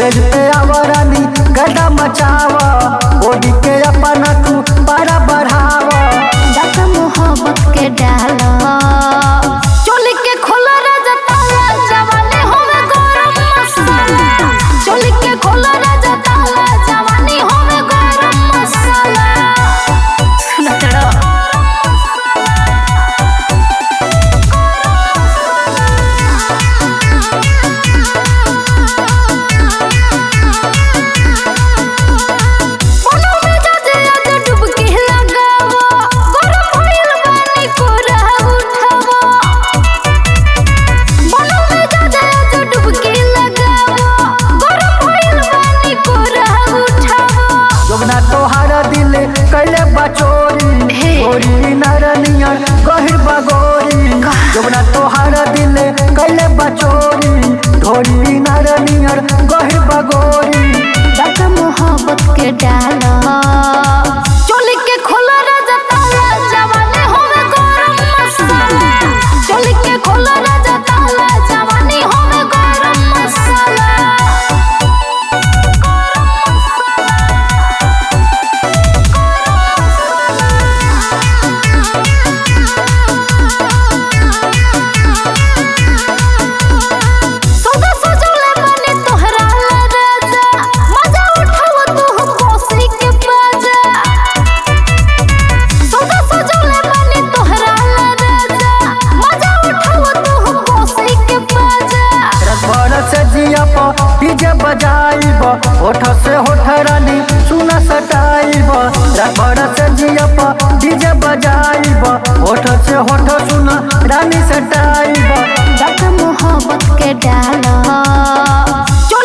Stage पे आवरानी गदा मचावा ओढ़ी के अपना तू पारा बढ़ावा दादा मोहब्बत के डाला चोली के खोला राजा ताला जवानी होवे गरम मसाला चोली के खोला राजा ताला जवानी होवे गरम मसाला सुना तेरा कोनो में जाजे आजे डुबकी लगावा गरम भइल बानी कोरा उठावा कोनो में जाजे आजे डुबकी लगावा गरम भइल बानी कोरा उठावा जोगना तोहार दिल कैले बचोरी हे। गोरी नरनियर गहिर बगोरी जोगना तोहार दिल कैले बचोरी ढोरी नरनियर गहिर बगोरी दादा मोहब्बत के डाला चोली के खोला राजा ताला जवानी होवे गरम मसाला चोली के खोला राजा ताला जवानी होवे गरम मसाला सदा सजौले बने तोहरा ला राजा मजा उठाव तू कोसी के बाजा सदा सजौले बने तोहरा ला राजा मजा उठाव तू कोसी के बाजा रसभर से जिया पर डीजे बजाइब होठ से होठ रानी सुना सटाइब रसभर से जिया पर डीजे बजाइब होठ से होठ सुना रानी सटाइब दादा मोहब्बत के डाला